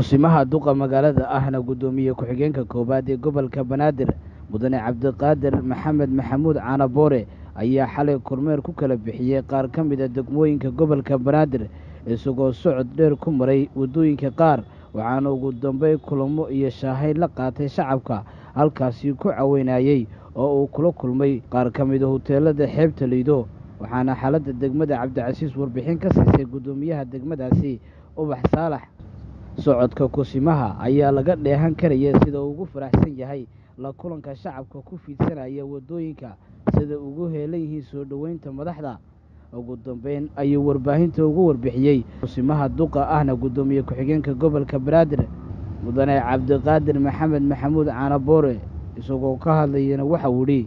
kusimaha duqa magaalada ahna guddoomiye ku-xigeenka koowaad ee gobolka banaadir mudane cabdiqaadir maxamed maxamuud caanaboore ayaa xalay kormeer ku kala bixiyey qaar ka mid a degmooyinka gobolka banaadir isagoo socod dheer ku maray waddooyinka qaar waxaana ugu dambey kulamo iyo shaahayd la qaatay shacabka halkaasi ku caweynayey oo uu kula kulmay qaar ka mida huteelada xeebta liido waxaana xaaladda degmada cabdicasiis warbixin ka siisay guddoomiyaha degmadaasi ubax saalax socodka kusimaha ayaa laga dheehan karaya sida uu ugu faraxsan yahay la kulanka shacabka ku fiidsanaya waddooyinka sida ugu heelan yihiin soo dhoweynta madaxda ugu dambeyn ayuu warbaahinta ugu warbixiyey kusimaha duqa ahna guddoomiye ku-xigeenka gobolka banaadir mudane cabdiqaadir maxamed maxamuud caanaboore isagoo ka hadlayana waxa uu idhi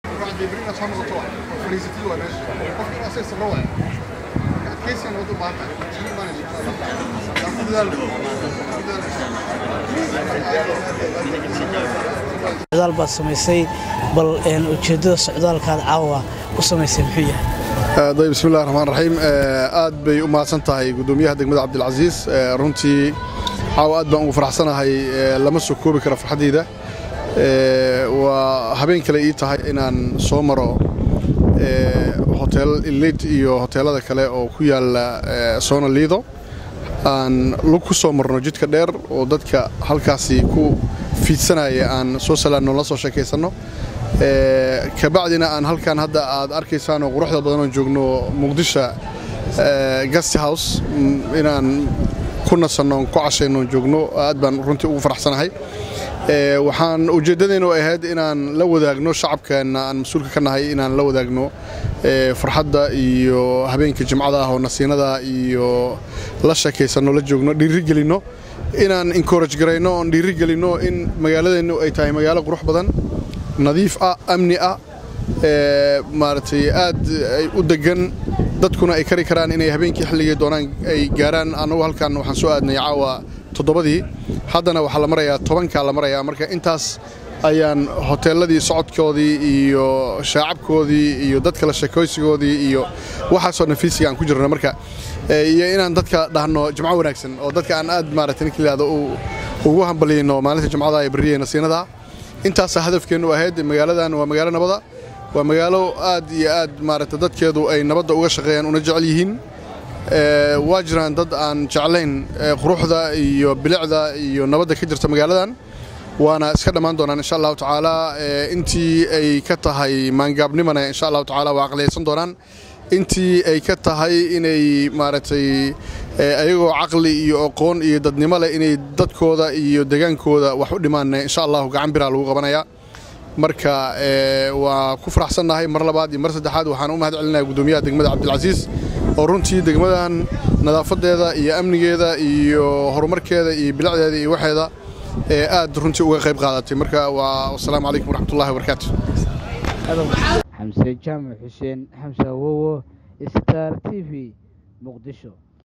socdaal baad samaysay bal ujeeddada socdaalkaad caawa u samaysay muxuu yahay dayb bismillahi raxmaan raxiim aad bay u mahadsan tahay guddoomiyaha degmada cabdilcasiis runtii caawa aad baan ugu faraxsanahay lama soo koobi kara farxaddayda waa habeen kale ii tahay inaan soo maro hotel ilid iyo hoteelada kale oo ku yaalla soona liido aan lug ku soo marno jidka dheer oo dadka halkaasi ku fiidsanaya aan soo salaanno la soo sheekaysanno kabacdina aan halkan hadda aad arkaysaan oo quruxda badan oon joogno muqdisho gast house inaan ku nasanno ku cashayno joogno aad baan runtii ugu faraxsanahay waxaan ujeeddadaynu ahayd inaan la wadaagno shacabkeenna aan mas-uulka ka nahay inaan la wadaagno farxadda iyo habeenka jimcada ah oo nasiinada iyo la sheekaysanno la joogno dhiirigelinno inaan encourage garayno oon dhiirigelinno in magaaladeennu ay tahay magaalo qurux badan nadiif ah amni ah maaragtay aad ay u deggan dadkuna ay kari karaan inay habeenkii xilligay doonaan ay gaaraan annagu halkan waxaan soo aadnay caawa toddobadii haddana waxaa la marayaa tobankaa la marayaa marka intaas ayaan hoteelladii socodkoodii iyo shaacabkoodii iyo dadka la sheekaysigoodii iyo waxaasoo nafiisiga aan ku jirno marka iyo inaan dadka dhahno jimco wanaagsan oo dadka aan aad maaragtay ninka layihahdo ugu hambaliyayno maalinta jimcada ee barriya nasiinada intaasaa hadafkeennu ahayd magaaladan waa magaalo nabada waa magaalo aad iyo aad maaragta dadkeedu ay nabadda uga shaqeeyaan una jecel yihiin waa jiraan dad aan jeclayn quruxda iyo bilicda iyo nabadda ka jirta magaaladan waana iska dhammaan doonaan insha allahu tacaala intii ay ka tahay maangaabnimana insha allahu tacaala waa aqliyaysan doonaan intii ay ka tahay inay maaragtay ayagoo caqli iyo aqoon iyo dadnimo leh inay dadkooda iyo degaankooda wax u dhimaanna insha allahu gacan biraa lagu qabanayaa marka waa ku faraxsannahay mar labaad iyo mar saddexaad waxaan u mahad celinaya guddoomiyaha degmada cabdilcasiis oo runtii degmadan nadaafadeeda iyo amnigeeda iyo horumarkeeda iyo bilicdeeda iyo waxeeda aad runtii uga qayb qaadatay marka waa wasalaamu calaykum waraxmatullahi wabarakaatu xamse jaamac xuseen xamse awowo star t v muqdisho